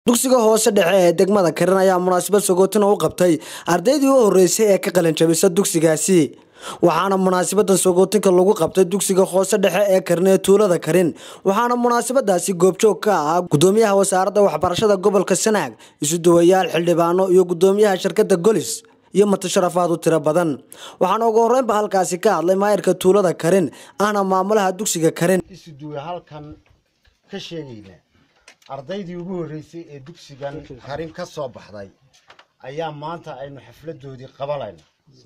dugsiga hoose dhexe ee degmada karin ayaa munaasabad sagootina u qabtay ardaydii u horeysay ee ka qalinjabisa dugsigaasi waxaana munaasabadan sagootinka lagu qabtay dugsiga hoose dhexe ee karin ee tuulada karin waxaana munaasabadaasi goobjoog ka ahaa gudoomiyaha wasaaradda waxbarashada gobolka sanaag isuduwayaal xildhibaano iyo gudoomiyaha shirkada golis iyo matasharafaad u tiro badan waxaana ugu horeynba halkaasi ka hadlay maayirka tuulada karin ahna maamulaha dugsiga karin isuduwe halkan ka sheegaynaa ardaydii ugu horreysay ee dugsigan karin ka soo baxday ayaa maanta aynu xafladoodii qabalayna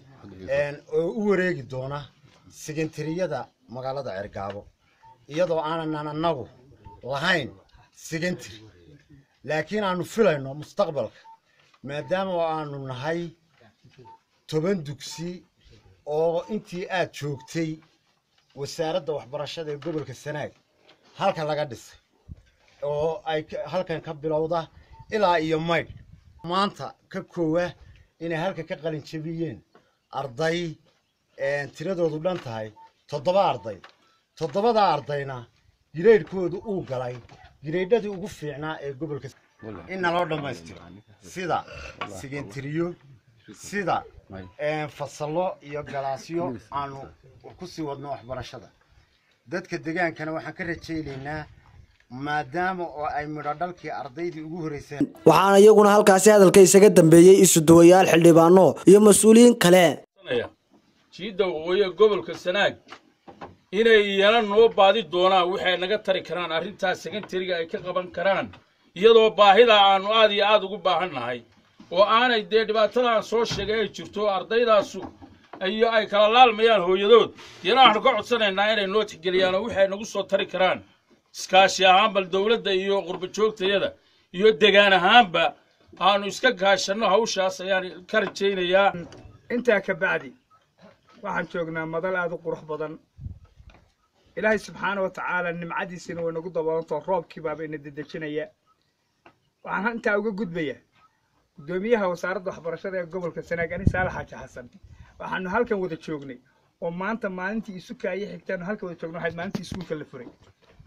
oo u wareegi doona segentariyada magaalada cergaabo iyadoo aanan annagu lahayn segentary laakiin aanu filayno mustaqbalka maadaama aanu nahay toban dugsi oo intii aad joogtay wasaaradda waxbarashada ee gobolka sanaag halkan laga dhisay oo ay halkan ka bilowda ilaa iyo maydh maanta ka koowa inay halkan ka qalin jabiyeen arday tiradoodu dhan tahay toddoba arday toddobada ardayna gireydhkoodu uu galay gireydhadii ugu fiicnaa ee gobolka in naloo dhammaystiro sida sigentiriyo sida fasallo iyo galaasyo aanu ku sii wadno waxbarashada dadka degaankana waxaan ka rajaynaynaa maadaama oo ay midho dhalkii ardaydii ugu horreyseen waxaana iyaguna halkaasi hadalka isaga dambeeyey isuduwayaal xildhibaano iyo mas-uuliyiin kale jiidda waqooyiga gobolka sanaag inay iyana noo baadi doonaan waxay naga tari karaan arrintaas sekantariga ay ka qaban karaan iyadoo baahida aannu aad iyo aad ugu baahan nahay oo aanay dee dhibaatada aan soo sheegay ay jirto ardaydaasu iyo ay kala laalmayaan hooyadood iyana waxaanu ka codsanaynaa inay noo tixgeliyaan oo waxay nagu soo tari karaan iskaashi ahaan bal dowladda iyo qurba joogtayada iyo degaan ahaanba aanu iska kaashanno hawshaas ayaan ka rajaynayaa intaa ka bacdi waxaan joognaa madal aad u qurux badan ilaahay subxaana wa tacaala nimcadiisina way nagu daboolantao roobkii baaba ina dedejinaya waxaan intaa uga gudbayaa guddoomiyaha wasaaradda waxbarashada ee gobolka sanaag ani saalax xaaji xasan waxaanu halkan wada joognay oo maanta maalintii isuka ayay xigtaanu halkan wada joogna waxayd maalintii iskuulka la furay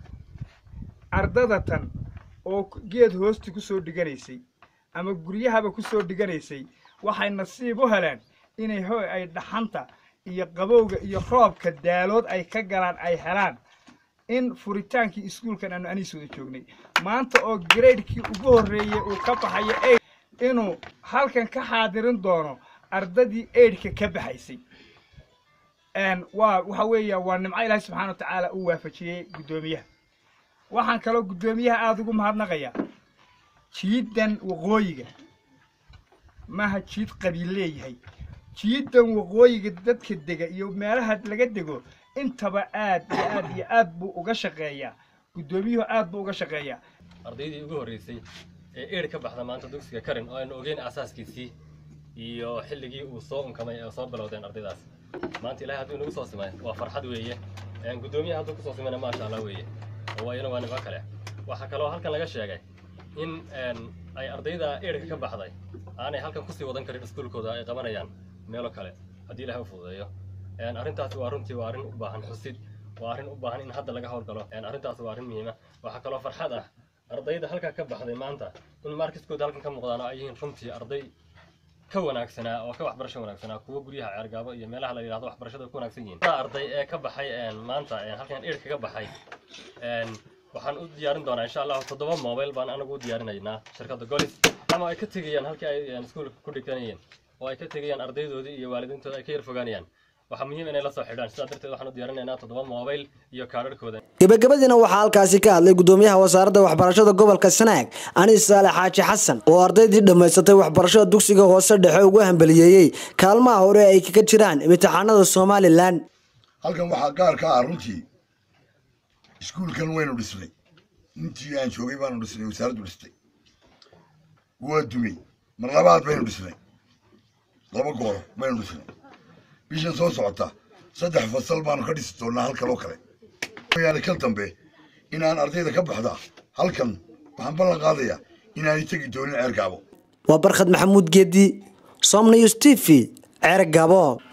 ardada tan oo geed hoosti ku soo dhiganaysay ama guryahaba ku soo dhiganaysay waxay nasiib u heleen inay ho ay dhaxanta iyo qabowga iyo roobka daalood ay ka galaan ay helaan in furitaankii iskuulkan aanu aniis wada joognay maanta oo graydkii ugu horreeyey uu ka baxayo eid inuu halkan ka xaadirin doono ardadii eidhka ka baxaysay waa waxa weeya waa nimco ilaahi subxana wa tacaala uu waafajiyey guddoomiyaha waxaan kaloo guddoomiyaha aada ugu mahadnaqayaa jiiddan waqooyiga maaha jiid qabiil leeyahay jiiddan waqooyiga dadka dega iyo meelaha laga dego intaba aad iyo aad iyo aad buu uga shaqeeyaa guddoomiyuhu aad buu uga shaqeeyaa ardaydii ugu horreysay ee eer ka baxda maanta dugsiga karin oo aynu ogeyn asaaskiisii iyo xilligii uu soo unkamay ee soo bilowdeen ardaydaas maanta ilahay hadduu inagu soo simay waa farxad weeye guddoomiyaha hadduu kusoo simayna maasha allah weeye oo iyana waa nimo kale waxaa kaloo halkan laga sheegay in ay ardayda eerka ka baxday aanay halkan kusii wadan karin iskuulkooda ay qabanayaan meelo kale haddii ilahay u fududeeyo arrintaasi waa runtii waa arrin u baahan xusid waa arrin u baahan in hadda laga howlgalo arrintaasi waa arrin muhiima waxaa kaloo farxad ah ardayda halkaa ka baxday maanta in markiskooda halkan ka muuqdaan oo ay yihiin runtii arday ka wanaagsanaa oo ka waxbarasho wanaagsanaa kuwa guryaha ceergaabo iyo meelaha la yidhahdo waxbarashada ku wanaagsan yihiin arday ee ka baxay maanta halkan eer kaga baxay waxaan u diyaarin doonaa insha allahu toddoba mobile baan anagu u diyaarinaynaa shirkadda golis ama ay ka tegayaan halkii ay iskuulka ku dhiganayeen oo ay ka tegayaan ardaydoodii iyo waalidiintooda ay ka yar fogaanayaan waxaa muhiim inay la soo xidhaan sidaa darteed waxaan u diyaarinaynaa toddoba mobile iyo kaadharhkooda gebagabadiina waxaa halkaasi ka hadlay gudoomiyaha wasaaradda waxbarashada gobolka sanaag anis saale xaaji xasan oo ardaydii dhammaysatay waxbarashada dugsiga hoose dhexe ugu hambaliyeeyey kaalmaha hore ay kaga jiraan imtixaanada somalilan halkan waxaa gaar ka ah runtii iskuulkan waynu dhisnay intii aan joogay baanu dhisnay wasaaraddu dhistay waa dumey mar labaad baynu dhisnay laba gooro baynu dhisnay bishan soo socota saddex fasal baanu ka dhisi doonnaa halkaloo kale yaani kal dambe inaan ardayda ka baxda halkan waxaan ballan qaadayaa inaanay tegi doonin ceer gaabo waa barkhad maxamuud geedi somnews t v ceer gaabo